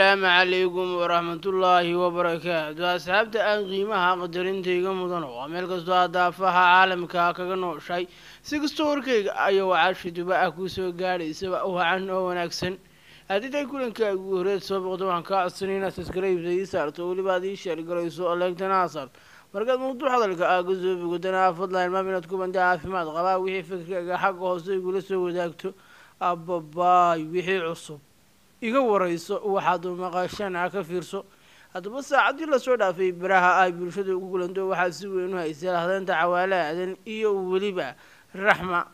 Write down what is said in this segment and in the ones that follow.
asalaamu calaykum waraxmatullaahi wabarakaatu asxaabta aan qiimaha qadarintayga mudano waa meel kastoo aad daafaha caalamka kaga nooshay si kastoo warkayga ayaa wacaashi duba ah kuusoo gaadhaysaba wacan oo wanaagsan haddii kulanka ugu horeed soo boqdo waxaan kaa codsanay inaad saskaraybsa ii saarto weliba aad ii sheergarayso oo leegtana aa saarto markaad mawduuc hadalka aa ka soo bogodana fadlan maam inaad ku banda caafimaad qabaa wixii fikirkaaga xagga hoose igula soo wadaagto ababaay wixii cusub iga warayso waxaad maqashana ka fiirso haddaba saacaddii lasoo dhaafay baraha ay bulshada ugu kulanto waxaa si weyn u haysay lahdeynta cawaale aadan iyo weliba raxma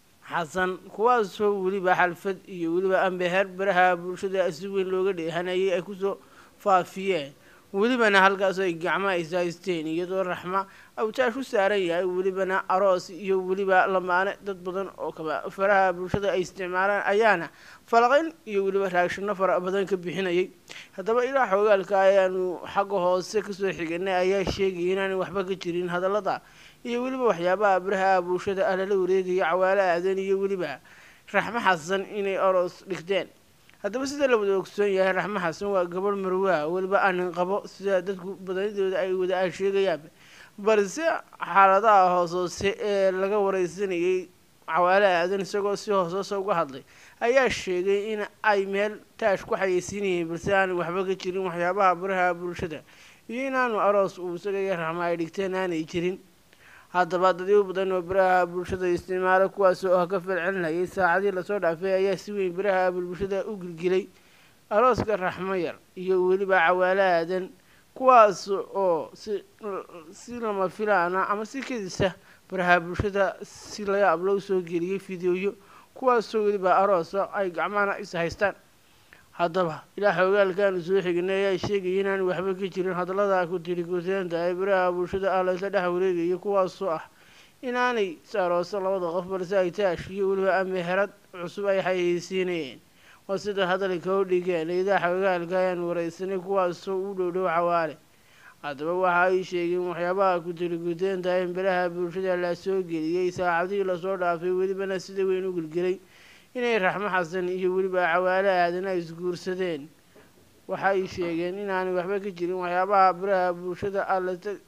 xasan kuwaasoo weliba xalfad iyo weliba ambeher baraha bulshada si weyn looga dheehanayay ay kusoo faafiyeen welibana halkaas ay gacmo ay haysteen iyadoo raxma awtaash u saaran yahay welibana aroos iyo weliba lamaane dad badan oo kaba faraha bulshada ay isticmaalaan ayaana falaqayn iyo weliba raagshano fara badan ka bixinayay haddaba ilaa xoogaalka ayaanu xagga hoose kasoo xiganay ayaa sheegaya inaanay waxba ka jirin hadallada iyo weliba waxyaabaha baraha bulshada ah lala wareegaya cawaale aadan iyo weliba raxmo xasan inay aroos dhigteen haddaba sida la wada ogsoon yahay raxmo xasan waa gabadh marwaa weliba aanin qabo sida dadku badanidooda ay wada a sheegayaan balse xaaladaha hoos hoose ee laga wareysanayay cawaale aadan isagoo si hoos hoose uga hadlay ayaa sheegay in ay meel taash ku xayeysiinayeen balse aanay waxba ka jirin waxyaabaha baraha bulshada iyo inaanu aroos uu isaga iyo raxmo ay dhigteen aanay jirin haddaba dadyo badan oo baraha bulshada isticmaala kuwaas oo ah ka falcelinayay saacadii lasoo dhaafay ayaa si weyn baraha bulshada u gilgilay arooska raxmo yar iyo weliba cawaale aadan kuwaas oo si si lama filaana ama si kedisa baraha bulshada si layaab loo soo geliyay fideoyo kuwaasoo weliba aroosa ay gacmahana is haystaan haddaba ilaa xoogaalkaanu soo xignay ayaa sheegaya inaan waxba ka jirin hadallada ku tiri kuteenta ay baraha bulshada ah laysa dhex wareegaya kuwaasoo ah inaanay saarooso labada qof balse ay taash iyo weliba ameherad cusub ay xayeysiinayeen waa sida hadalka u dhigeen idaa xoogaalka ayaan wareysanay kuwaasoo u dhowdhow cawaale haddaba waxa ay sheegeen waxyaabaha ku tiri kuteenta in baraha bulshada la soo geliyey saacadihii lasoo dhaafay welibana sida weyn u gelgelay inay raxmo xasan iyo weliba cawaale aadan ay isguursadeen waxa ay sheegeen inaanay waxba ka jirin waxyaabaha baraha bulshada alata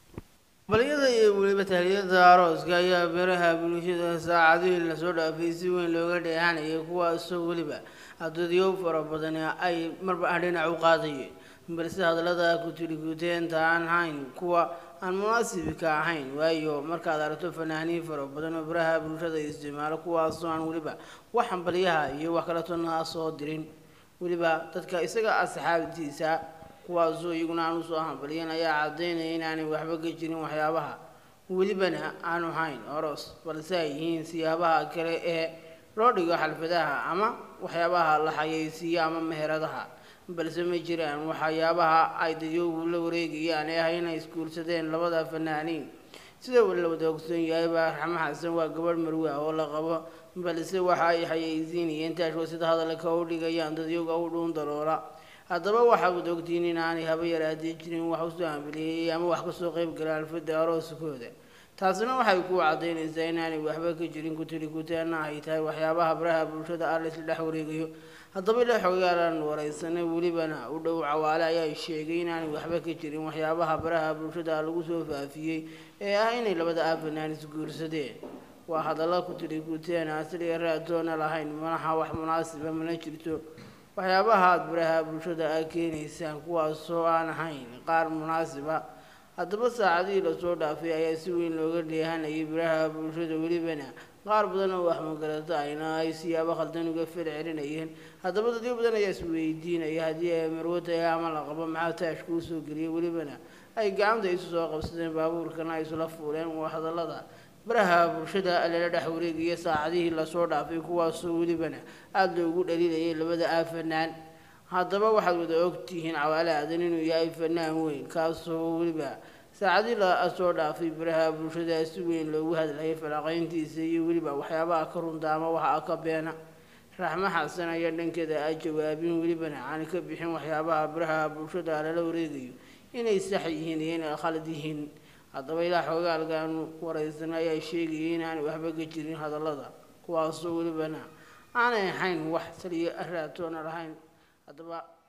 balyada iyo weliba tahliyada arooska ayaa baraha bulshada saacadihii lasoo dhaafay si weyn looga dheehanayay kuwaasoo weliba dadyo fara badan ay marba aan dhinac u qaadayeen balse hadallada kutirikuteenta aan hayn kuwa aan munaasibka ahayn waayo markaad aragto fanaaniin fara badan oo baraha bulshada isticmaalo kuwaasoo aan weliba wax hambalyaha iyo wax kaleto naa soo dirin weliba dadka isaga asxaabtiisa kuwaasoo iyaguna aan usoo hambalyan ayaa cadaynaya inaanay waxba ka jirin waxyaabaha welibana aanu hayn oros balse ay yihiin siyaabaha kale ee loo dhigo xalfadaha ama waxyaabaha la xayeysiiyo ama meheradaha balse ma jiraan waxyaabaha ay dadyoogu la wareegayaan ee ah inay isguursadeen labada fanaaniin sida la wada ogsoon yahay baa raxmo xasan waa gabadh marwa oo la qabo balse waxa ay xayeysiinayeen taashoo sida hadalka u dhigayaan dadyoga u dhuun daloola haddaba waxaad wada ogtihiin inaanay haba yaraadii jirin wax usoo hambeliyey ama wax kasoo qeyb gala alfada arooskooda taasina waxay ku cadaynaysaa inaanay waxba ka jirin kutiri kutaana ay tahay waxyaabaha baraha bulshada ah laysla dhex wareegayo haddaba ila xogaalan wareysanay welibana u dhow cawaale ayaa sheegay inaanay waxba ka jirin waxyaabaha baraha bulshada lagu soo faafiyey ee ah inay labada aafanaan isguursadeen waa hadalla kutiri kuteena asliga raatoona lahayn manaha wax munaasiba mana jirto waxyaabaha aada baraha bulshada a keenaysaan kuwaasoo aan ahayn qaar munaasiba haddaba saacadihii lasoo dhaafay ayaa si weyn looga dheehanayay baraha bulshada welibana qaar badan oo waxmagarata ayna ay siyaabo khaldan uga fel celinayeen haddaba dadyo badan ayaa isweydiinaya haddii ay marwo tahay ama la qabo maxaa taash kuu soo geliyay welibana ay gacanta isu soo qabsadeen baabuurkana ay isla fuuleen waa hadallada baraha bulshada lala dhex wareegaya saacadihii lasoo dhaafay kuwaasoo welibana aada loogu dhaliilayay labada aafanaan haddaba waxaad wada ogtihiin cawaale aadan inuu yahay fanaan weyn kaasoo weliba saacadii lasoo dhaafay baraha bulshada si weyn loogu hadlayay falaqayntiisa iyo weliba waxyaabaha ka runta ama waxa ka beena raxmo xasan ayaa dhankeeda a jawaabin welibana aan ka bixin waxyaabaha baraha bulshada lala wareegayo inay sax yihiin iyo inay khalad yihiin haddaba ilaa xoogaalkaanu wareysan ayaa sheegayay inaanay waxba ka jirin hadallada kuwaasoo welibana aanay ahayn wax saliyo raatoona lahayn haddaba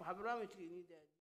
waxaa barnaamijka inii daadi